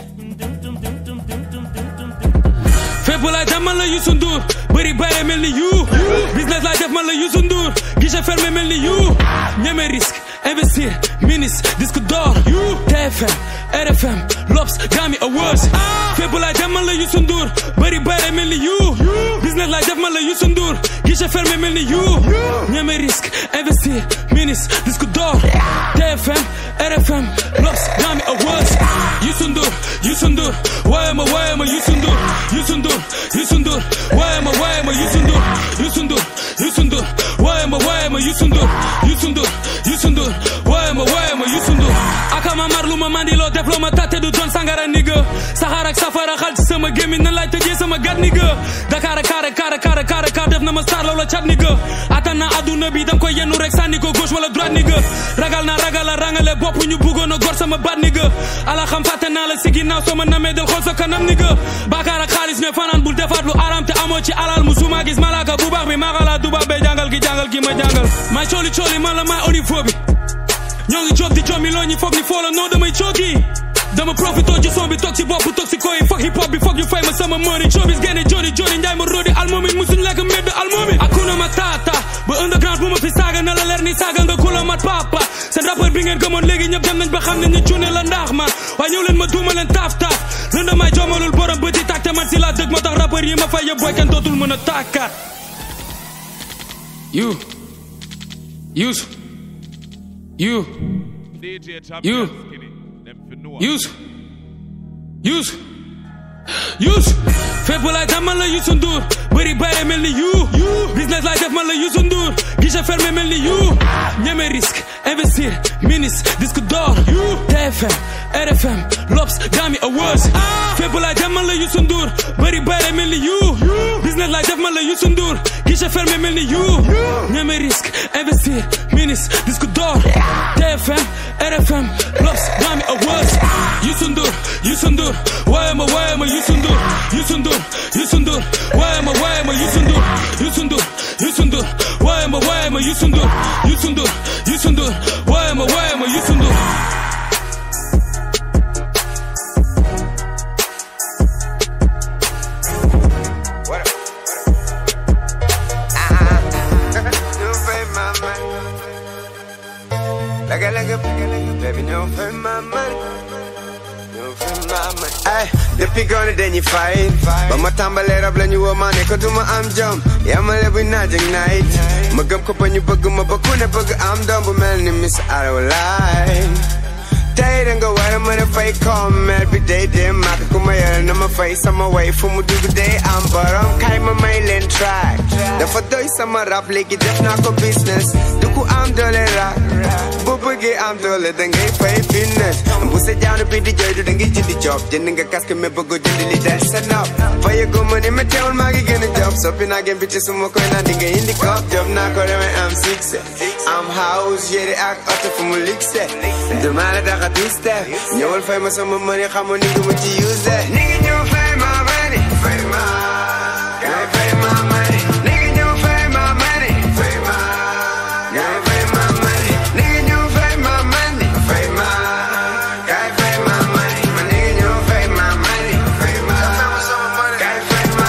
fépp laay def man la Youssou Ndour bëri bayre mel ni you business laay def man la Youssou Ndour guichet fermé mel ni you ñeme risque investir ministre disque d'or TFM RFM L'Obs Grammy Awards fépp laay dem man la Youssou Ndour bëri bëri mel ni you business laay def man la Youssou Ndour guichet fermé mel ni you ñeme risque investir ministre disque d'or TFM RFM L'Obs Grammy Awards Youssou Ndour Youssou Ndour waaye ma waaye ma Youssou Ndour Youssou Ndour Youssou Ndour waaye ma waaye ma Youssou Ndour Youssou Ndour Youssou Ndour waaye ma waaye ma Youssou Ndour Youssou Ndour Youssou Ndour waaye ma waaye ma Youssou Ndour akama mar lu ma mandiloo def loo ma tate du doon sangara nigga saxaar ak safara xal ci sama gémmiñ nan laay tëjee sama gat nigga Dakar ak kaara kaara kaara kaara kaar def na ma star loola cat nigga attan naa adduna bi dam koy yennu rek sànni ko gauche wala droite nigga ragal naa ragal a rangale bopp ñu bëggoon a gor sama baat nigga ala xam fàtte naa la si ginnaaw soo ma namee del xool sa kanam nigga Bakar ak xaalis ñooy fanaan bul defaat lu aram te amoo ci alal musuma gis malaka bu baax bi maaxalaa duba bee jàngal gi jàngal gi ma jàngal may cooli cooli man la may onifo bi ñoo ngi job di jom mi loo ñi foog ni foo la noo damay cooki dama profito ci son bi toog ci bopp toog ci koy foog hip hop bi foog ñu fay ma sama money showbiz génne joni joni njaay ma rodi almoomi musuñ lekk mbedd almoomi akuna ma taata ba underground bu ma fi saaga na la leer ni saaga nga kula mat papa seen rappeur bi ngeen gëmoon léegi ñëpp dem nañ ba xam ne ñu cuune la ndax man waaye ñëw leen ma duuma leen taaf taaf lënda may joomalul borom bëti tàkk te man si laa dëgg moo tax rappeur yi ma fay yëpp booy kenn dootul mën a tàkkaat you use you you use use use fépp laay def man la Youssou Ndour bëri bëri mel ni you business laay def man la Youssou Ndour guichet fermé mel ni you ñeme risque investir ministre disque d'or TFM RFM L'Obs Grammy Awards fépp laay def man la Youssou Ndour bëri bëri mel ni you business laay def man la Youssou Ndour guichet fermé mel ni you ñeme risque investir ministre disque d'or TFM RFM L'Obs Grammy Awards Youssou Ndour Youssou Ndour waaye ma waaye ma Youssou Ndour Youssou Ndour Youssou Ndour waaye ma waaye ma Youssou Ndour Youssou Ndour Youssou Ndour waaye ma waaye ma Youssou Ndour Youssou Ndour Youssou Ndour waaye ma waaye ma Youssou Ndour Like a, like a, baby, no for my money. No for my money. Ay, depuis gone dañuy fight. Ba ma tàmbalee rab la ñu woo ma ne ko du ma am jom. Yamale bu naaj ak night. Ma gëm ko ba ñu bëgg ma ba ku ne bëgg am doom bu mel ni Miss Aroline. tey da nga war a mën a fay commer bi day dem màgg ku ma yore na ma fay sama way fu mu dugg day am borom kay ma may leen track dafa doy sama rap léegi def naa ko business du ku am doole rap bu bëggee am doole da ngay fay fitness bu sa jaanu bi di jooy du da ngay jëndi job jënd nga casque mais bëggoo jënd li del sa nopp faye ko ma ni ma teewul maa ngi gën a job soppi naa gën bi ci suma koy naan di nga indi kop job naa ko demee am succès am house yére ak oto fu mu luxe dama la daxa du step ñëwal fay ma sama money xamoon ni nga ma ci use ni ngi ñëw fay ma money fay ma ngay fay ma money ni ngi ñëw fay ma money fay ma ngay fay ma money ni ngi ñëw fay ma money fay ma ngay fay ma money ma ni ngi ñëw fay ma money fay ma ngay fay ma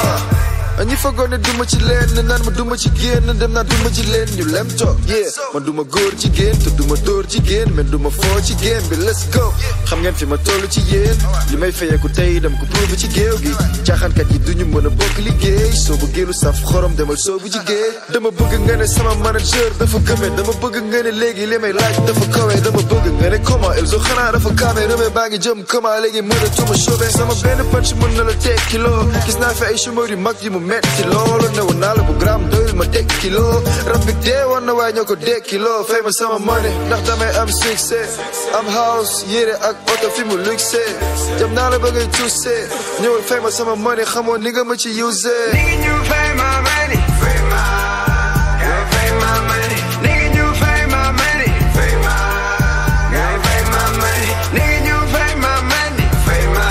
money ñi foogoon ne duma ci leen naan ma duma ci génn dem naa duma ci leen ñu lem toog yeah man duma góor ci génn te duma dóor ci génn mais duma foo ci génn bi let's go xam ngeen fi ma toll ci yéen li may fayeeku tey dem ko prouvé ci géew gi caaxaankat yi duñu mën a bokk liggéey soo bëggee lu saf xorom demal soobu ci géej dama bëgg nga ne sama manager dafa gëme dama bëgg nga ne léegi li may laaj dafa kawe dama bëgg nga ne comment Elzo xanaa dafa kaame rëme baa ngi jëm comment léegi mën a tuma chauvé sama benn punch mën na la teg kilo gis naa fi ay chômeur yu mag yi mu metti loolu ne woon naa la bu gram doyul ma teg kilo rab bi dee woon na waaye ñoo ko dee kilo fay ma sama money ndax damay am succès am house yére ak oto fi mu luxe jam naa la ba ngay tuuse ñëwal fay ma sama money xamoon ni nga ma ci use ni ngi ñëw fay ma money fay ma ngay fay ma money ni ngi ñëw fay ma money fay ma ngay fay ma money ni ngi ñëw fay ma money fay ma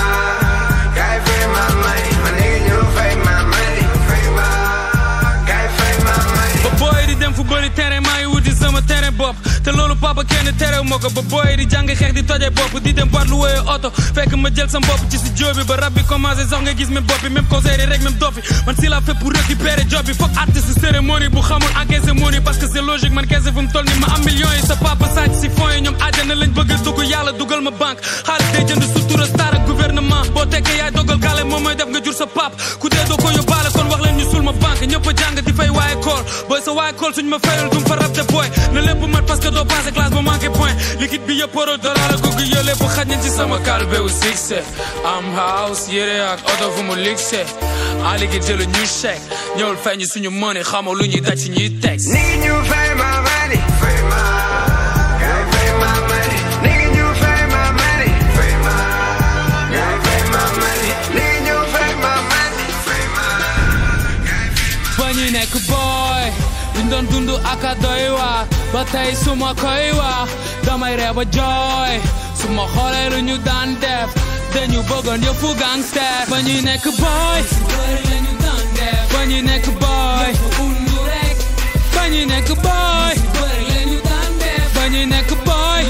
ngay fay ma money ma ni ngi ñëw fay ma money fay ma ngay fay ma money ba booy di dem fu bëri terrain maa ngi wuti sama terrain bopp te loolu papa kenn terew ma ko ba booy di jàng xeex di toje bopp di dem boîte lu wooyee oto fekk ma jël sa bopp ci si jóobi ba rab bi commencé sax nga gis même bopp bi même conseil yi rek même dof bi man si la fait pour récupérer job bi foog artiste cérémonie bu xamul encaissé money parce que c'est logique man kese fu mu toll ni ma am millions yi sa papa sàcc si fonds yi ñoom àjjana lañ bëgg a dugg yàlla dugal ma banque xaalis day jënd sutura star ak gouvernement boo tekkee yaay dogal gale moom mooy def nga jur sa pap ku dee doo ko yóbbaale kon wax leen ñu sul ma banque ñëpp a jàng di fay waaye kool booy sa waaye kool suñ ma fayal dum fa rab te booy na lépp mat parce que doo passé classe ba manqué point liquide bi yëpp euro dollar ak googu yële bu xaj nañ ci sama kalbe wu succès am house yére ak oto fu mu luxe en liquide jëlu ñu chèque ñëwul fay ñu suñu money xamoo lu ñuy daj ci ñuy tex Nigga, you pay my money. Pay my, gotta pay my money. Nigga, you pay my money. Pay my, gotta pay my money. Nigga, you pay my money. Pay my, ba ñuy nekk booy duñ doon dund ak a doy waar ba tey su ma koy wax damay ree ba jooy su ma xoolee lu ñu daan def dañu bëggoon yëpp gangster ba ñuy nekk booy ba ñuy nekk booy ba ñuy nekk booy ba ñuy nekk booy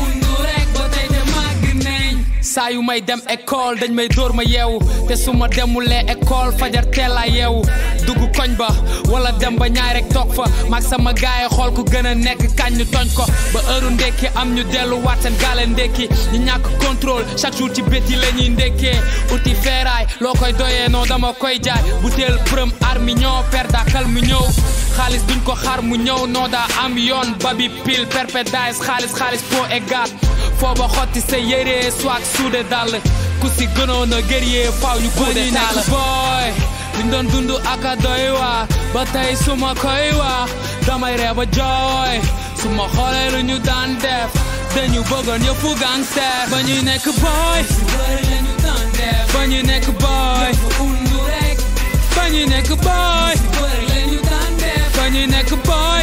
saa yu may dem école dañ may dóor ma yeewu te su ma demulee école fajar teel a yeewu dugg koñ ba wala dem ba ñaay rek toog fa maag sama gaay yi xool ku gën a nekk kañ ñu toñ ko ba heure ndekki am ñu delluwaat seen gaale ndekki ñu ñàkk contrôle chaque jour ci bét yi la ñuy ndekkee uti feeraay loo koy doyee noo dama koy jaay butéel prëm armi ñoo per dakal mu ñëw xaalis duñ ko xaar mu ñëw noo daa am yoon babi pile perpédice xaalis xaalis po égal foo ba xotti sa yére swag suude dàll ku si gënoon a guerrier faaw ñu kuude taal booy liñ doon dund ak a doy waar ba tey su ma koy wax damay ree ba jooy su ma xoolee lu ñu daan def dañu bëggoon yëpp gangster ba ñuy nekk booy ba ñuy nekk booy ba ñuy nekk booy ba ñuy nekk booy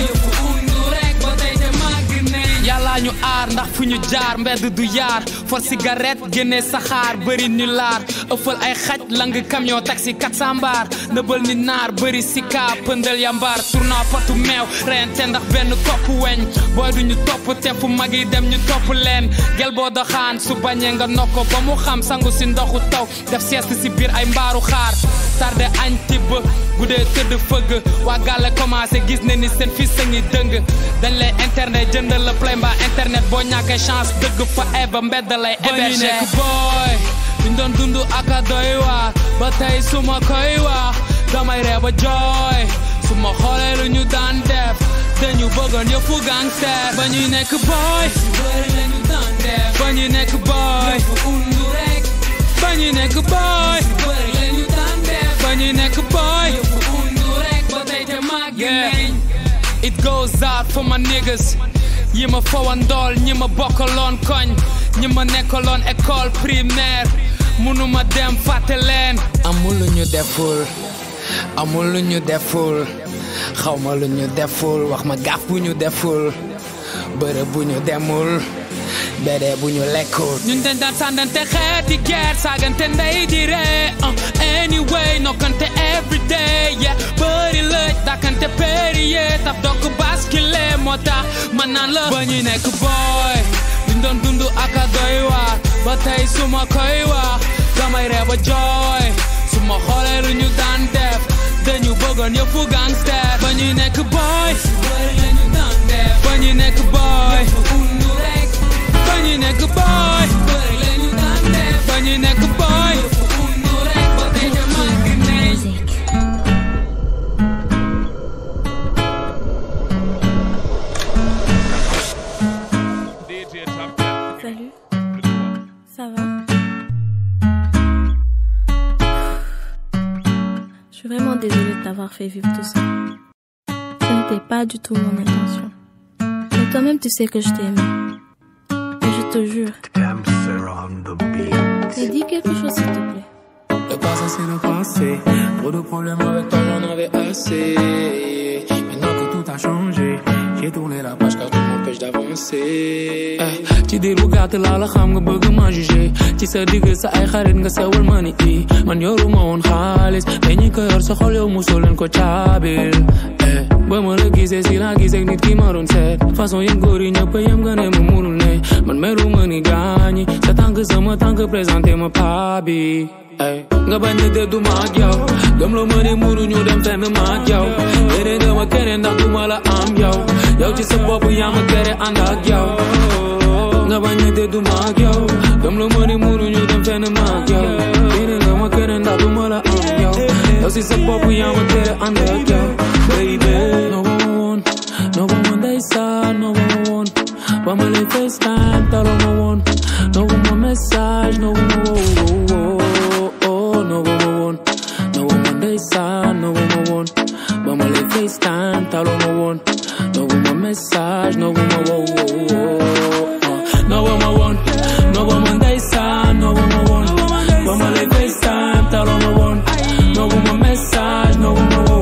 yàlla ñu aar ndax fu ñu jaar mbedd du yaar for cigarette génne saxaar bëri ñu laar ëffal ay xaj lang camion taxi kat sambar nëbal ni naar bëri sika pëndal yambar tourna potu meew rente ndax benn kopp weñ booy du ñu topp te fu mag yi dem ñu topp leen gel boo doxaan su bañee nga nokko ba mu xam sangu si ndoxu taw def sieste si biir ay mbaaru xaar tarde añ tibb guddee tëdd fëgg waa gàlle commencé gis ne ni seen fils a ngi dëng dañ lay internet jëndal la play mbaa internet boo ñàkkee chance dëgg fa eba mbedd lay héberger nekk booy duñ doon dund ak a doy waar ba tey su ma koy wax damay ree ba jooy su ma xoolee lu ñu daan def dañu bëggoon yëpp gangster ba ñuy nekk booy ba ñuy nekk booy ba ñuy nekk booy ba ñuy nekk booy yeah it goes out for my niggas yi ma fawandool ñi ma bokkaloon koñ ñi ma nekkaloon école primaire munuma dem fàtte leen amul lu ñu deful amul lu ñu deful xawma lu ñu deful wax ma gaaf bu ñu deful bërëb bu ñu demul bede bu ñu lekkul ñun dañ daan sàndante xeeti guerre saagante ndey di ree anyway nokkante everyday yeah bëri lëj dakante périer taf dokk baskile moo tax man naan la ba ñuy nekk booy duñ doon dund ak a doy waar ba tey su ma koy wax damay ree ba jooy su ma xoolee lu ñu daan def dañu bëggoon yëpp gangster ba ñuy nekk booy ba ñuy nekk booy ba ñuy nekk booy ba ñuy nekk booy Salut. Ça va Je suis vraiment désolée de t'avoir fait vivre tout ça. Ce n'était pas du tout mon intention. Mais toi-même, tu sais que je t'ai aimé. Et je te jure. Mais dis quelque chose, s'il te plaît. Le passé c'est le passé Trop de problèmes avec toi j'en avais assez Maintenant que tout a changé J'ai tourné la page car tout m'empêche d'avancer Eh, ci diir bu gàtt laa la xam nga bëgg ma jugé ci sa digg sa ay xarit nga sewal ma ni i man yoruma woon xaalis mais ñi ko yor sa xol yow mosoo leen ko caabil eh ba ma la gisee si la gisee nit ki ma doon seet façon yéen góor yi ñëpp yem nga ne ma munul ne man meru ma ni gaañi sa tànk sama tànk présenté ma paa bi ay nga bañ ne dëddu ma ak yow gëm la ma ne munuñu dem fenn ma ak yow yéene nga ma keneen ndax du ma la am yow yow ci sa bopp yaa ma tere ànd ak yow nga bañ ne dëddu ma ak yow gëm la ma ne munuñu dem fenn ma ak yow yéene nga ma keneen ndax du ma la am yow yow ci sa bopp yaa ma tere ànd ak yow baby no ba ma woon no ba ma ndeysaan no ba ma woon ba ma lay FaceTime taloo ma woon no ba ma message no ba ma woo oh no ba ma woon no ba ma ndeysaan no ba ma woon ba ma lay FaceTime taloo ma woon no ba ma message no ba ma woo no ba ma woon no ba ma ndeysaan no ba ma woon ba ma lay FaceTime taloo ma woon no ba ma message no ba ma woo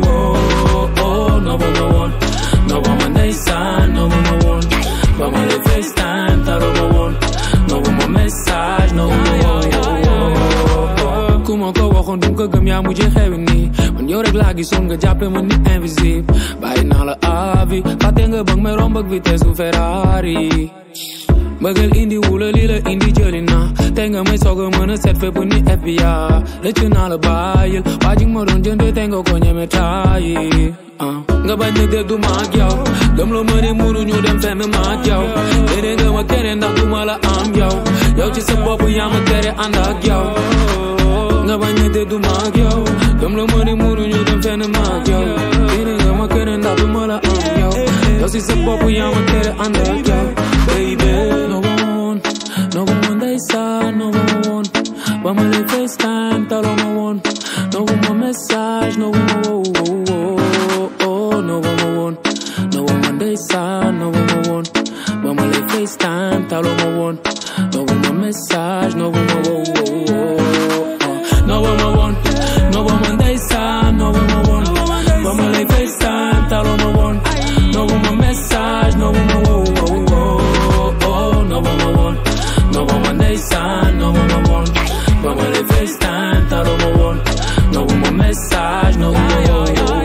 no ba ma woon no ba ma ndeysaan no ba ma woon ba ma lay FaceTime taloo ma woon no ba ma message no ba ma woo ku ma ko waxoon du ko gëm yaa mujjee xewi nii man yow rek laa gisoon nga jàppe ma ni invisible bàyyi naa la avi fàtte nga bëgg may romb ak vitesse bu Ferrari bëggal indi wula li la indi jëli na tey nga may soog a mën a seet fépp ni FBI rëcc naa la bàyyil waa ji ma doon jënd tey nga ko ñeme taayi nga bañ ne dëddu ma ak yow gëm la ma ne munuñu dem fenn ma ak yow yéene nga ma keneen ndax du ma la am yow yow ci sa bopp yaa ma tere ànd ak yow nga bañ ne dëddu ma ak yow gëm la ma ne munuñu dem fenn ma ak yow yéene nga ma keneen ndax du ma la am yow yow ci sa bopp yaa ma tere ànd ak yow baby no ba ma woon no ba ma ndeysaan no ba ma woon ba ma lay FaceTime taloo ma woon no ba ma message no ba ma woo no ba ma woon no ba ma ndeysaan no ba ma woon ba ma lay FaceTime taloo ma woon no ba ma message no ba ma woo no ba ma woon no ba ma ndeysaan no ba ma woon ba ma lay FaceTime taloo ma woon no ba ma message no ba ma woo no ba ma woon no ba ma ndeysaan no ba ma woon ba ma lay FaceTime taloo ma woon no ba ma message no ba ma woo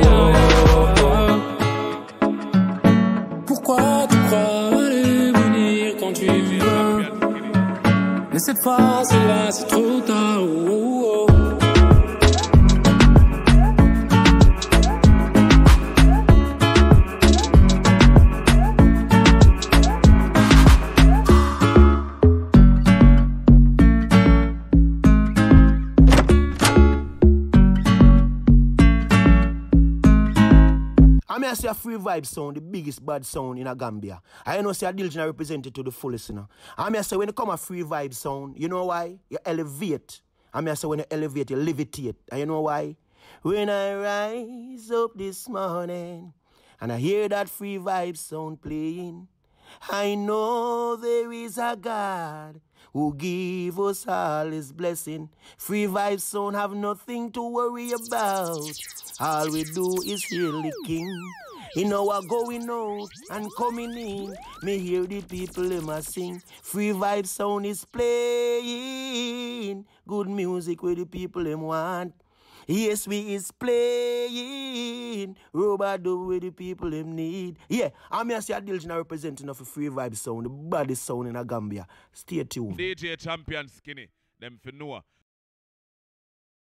Pourquoi tu crois aller venir quand tu veux Mais cette fois c'est là, c'est trop tard oh, oh, oh. I mean, I say a free vibe sound, the biggest bad sound in a Gambia. I know say a Diligent represent it to the fullest, you know. I mean, I say when it come a free vibe sound, you know why? You elevate. I mean, I say when you elevate, you levitate. And you know why? When I rise up this morning and I hear that free vibe sound playing, I know there is a God who give us all his blessing. Free vibe sound have nothing to worry about. All we do is hail the king. In our going out and coming in, me hear the people them a sing. Free vibe sound is playing. Good music where the people them want. Yes, we is playing. Robot do where the people them need. Yeah, I'm here say a Diligent representing of a free vibe sound, the baddest sound in a Gambia. Stay tuned. DJ Champion Skinny, them for Noah.